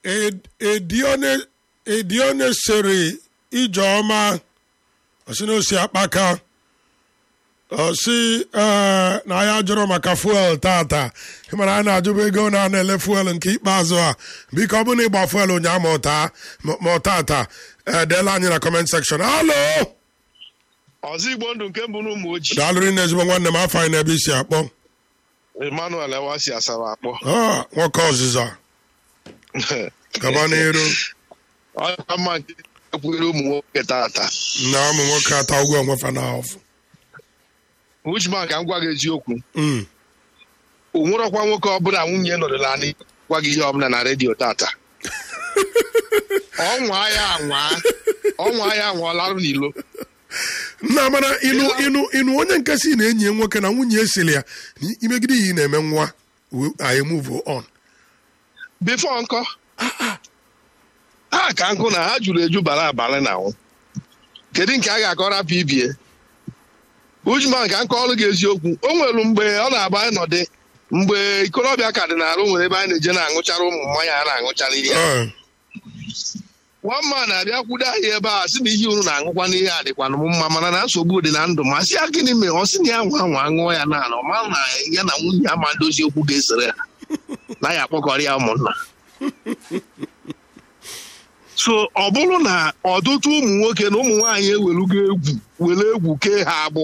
edione sịrị ijeọma osi na osi akpaka osi ee na ya jụrụ maka fuel tata ịmara a na-ajụba ego na ana ele fuel nke ikpeazụ a biko ọ bụrụ na ịgba fuel ụnyaahụ ma ọta ma ọ tata edeela anyị na comment section alo ọzọ igbo ndụ nke mbụ n'ụmụ ojii daalụrị na ezigbo nwanne m afọ anyị n'ebe isi akpọ emmanuel ewasi asara akpọ Ah, nwoke ọzịza gaba n'iru ọka mma nke ekwughịrị ụmụ nwoke tata na ụmụ nwoke ata ụgwọ onwefa na ọfụ uchman ka m gwa gị eziokwu Mm. o nwerọkwa nwoke ọbụla nwunye nọdụla anyị gwa gị ihe ọbụla na redio tata ọnwa ya anwa ọnwa ya anwa ọlarụ n'ilo nna mana ịnụ ịnụ ịnụ onye nke si na enyi ya nwoke na nwunye esili ya na imegide ihe ị na-eme nwa we- anyị move on bifo nkọ ha ka nkụ na ha juru eju bara abalị na nwụ kedu nke a ga-akọrọ pba uchman ka nkọ ọrụ gị eziokwu o nwere mgbe ọ na-agba anyị nọdị mgbe ikorobịa ka dị na-arụ nwere ebe anyị na-eje na-aṅụchara ụmụ mmanya a na-aṅụchara ihe Ah, nwamma na-abịa kwudo anyị ebe a sị na ihe unu na-aṅụkwa n'ihe a dịkwanụ m mma mana na nsogbu dị na ndụ ma sị ya gịnị mere ọ sị na ya nwa nwa ṅụọ ya na ọ mara na ya na nwunye ama ndozi okwu ga-esere ha na ya akpọkọrọ ya ụmụnna so ọ bụrụ na ọtụtụ ụmụ nwoke na ụmụ nwaanyị ewelugo egwu were egwu kee ha agbụ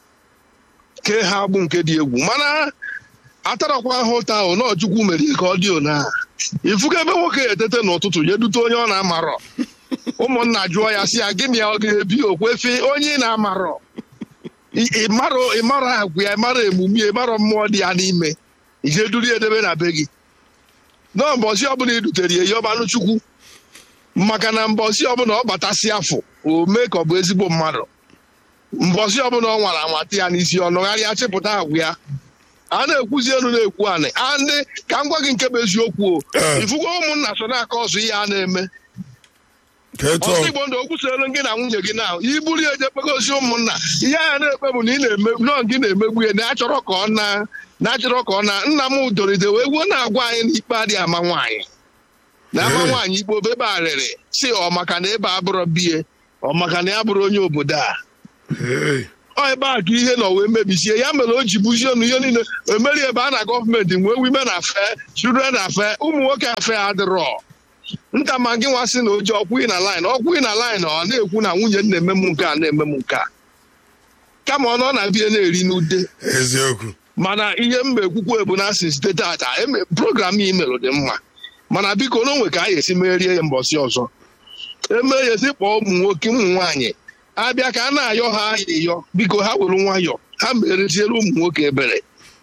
kee ha agbụ nke dị egwu mana atarakwa ha ụta ahụ na ọchukwu mere ka ọ dị ona ifuga ebe nwoke etete n'ụtụtụ ya dute onye ọ na-amarọ ụmụnna jụọ ya si ya gịnị ya ọ ga-ebi okwefi onye ị na-amarọ Ị- ịmarọ ịmarọ agwa ya ịmarọ emume ya ịmarọ mmụọ dị ya n'ime ije duru ya edebe na be gị na mbọsị ọbụla i dutere ya yọbanụ chukwu maka na mbọsị ọbụla ọ batasị afọ o mee ka ọ bụ ezigbo mmadụ mbọsị ọbụla ọ nwara anwata ya n'isi ọnụgharịa chịpụta agwa ya a na-ekwuzi elu na-ekwu anị andị ka m gwa gị nke bụ eziokwu o Eh. ifugo ụmụnna so na-aka ọzọ ihe a na-eme ka etu ọsọ ọ- igbo ndụ okwu soro gị na nwunye gị na iburu ya eje kpegosi ụmụnna ihe a na-ekpe bụ na ị na-eme nọọ gị na-emegbu ya na-achọrọ ka ọ na na-achọrọ ka ọ na nna m doride wee gwuo na-agwa anyị na ikpe adịghị ama nwaanyị na ama Eh. nwaanyị ikpe obe ebe a rịrị si ọ maka na ebe a bụrụ bie ọ maka na ya bụrụ onye obodo a Hey. ọ ebe a ka ihe nọ wee mebisie ya mere o ji buzie ọnụ ihe niile emeri ebe a na gọọmenti nwee women afe children afe ụmụ nwoke afe adịrọ nta ma gị nwa sị na oji ọkwụghị na line ọkwụghị na line ọ na-ekwu na nwunye m na-eme m nke a na-eme m nke a kama ọ nọ na bie na-eri n'ude eziokwu mana ihe mba ekwukwu ebu na asị site tata eme- program ị merụ dị mma mana biko n'onwe ka a ga-esi merie ya mbọsị ọzọ eme ya esi kpọọ ụmụ nwoke ụmụ nwaanyị abịa ka a na-ayọ ha ayịyọ biko ha were nwayọ ha mereziere ụmụ nwoke ebere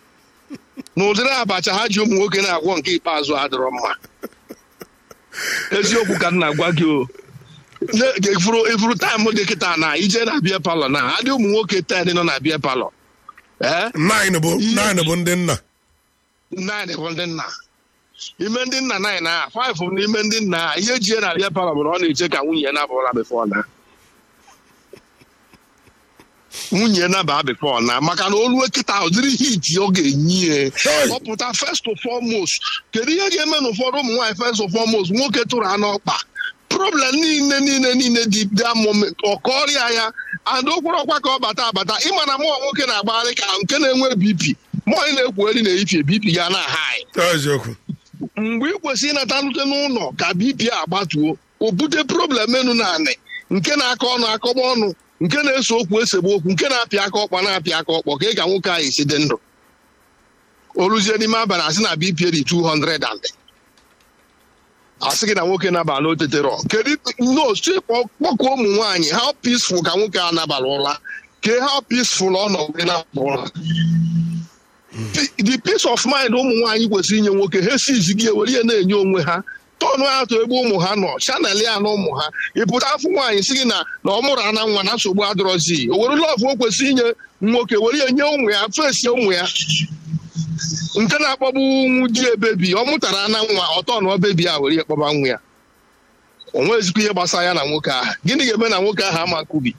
na ụdịrị abacha ha ji ụmụ nwoke na-agwọ nke ikpeazụ adịrọ mma eziokwu ka m na-agwa gị o Ne- ifuru ifuru taịm dị kịta na ije na bịa palọ na adị ụmụ nwoke ten nọ na bịa palọ ee nine bụ nine bụ ndị nna nine bụ ndị nna ime ndị nna nine a five bụ n'ime ndị nna a ihe jie na bịa palọ bụ na ọ na-eche ka nwunye ya nabụla before na nwunye ya naba before na maka na olu kịta ụdịrị hit ọ ga-enye ya Hey. ọ pụta first of foremost kedu ihe ga-eme na ụfọdụ ụmụ nwaanyị first of foremost nwoke tụrụ ha n'ọkpa problem niile niile niile dị that moment ọ kọrịa ya and okporo ọkwa ka ọ bata abata ịma na mụọ nwoke na-agbagharị ka nke na-enwe bp mụọ anyị na-ekwugheri na-eyifie bp ga na high eziokwu mgbe ị kwesịrị ịnata nrute n'ụlọ ka bp agbatuo o bute problem enu na anị nke na-akọ ọnụ akọgba ọnụ nke na-ese okwu esegbu okwu nke na-apịa aka ọkpa na-apịa aka ọkpọ ka ị ka nwoke ahụ esi dị ndụ o ruzie n'ime abalị asị na bp dị 200 and asị gị na nwoke nabala n'otetere kedu notu kpọkụọ ụmụ nwaanyị how peaceful ka nwoke a nabala ụra ke how peaceful ọ nọ wee na-apụ ụra the peace of mind ụmụ nwaanyị kwesịrị inye nwoke ha esizi gị ewere ihe na-enye onwe ha tọnụ atọ ebe ụmụ ha nọ chanel ya na ụmụ ha ịpụta afọ nwaanyị si gị na na ọ mụrụ ana nwa na nsogbu adịrọzi o were lọvụ o kwesịrị inye nwoke were ya nye ụmụ ya fesi ụmụ ya nke na-akpọgbu nwu di ebebi ọ mụtara ana nwa ọtọ na ọbebi a were ya kpọba nwa ya o nwezikwa ihe gbasara ya na nwoke ahụ gịnị ga-eme na nwoke ahụ ama nkubi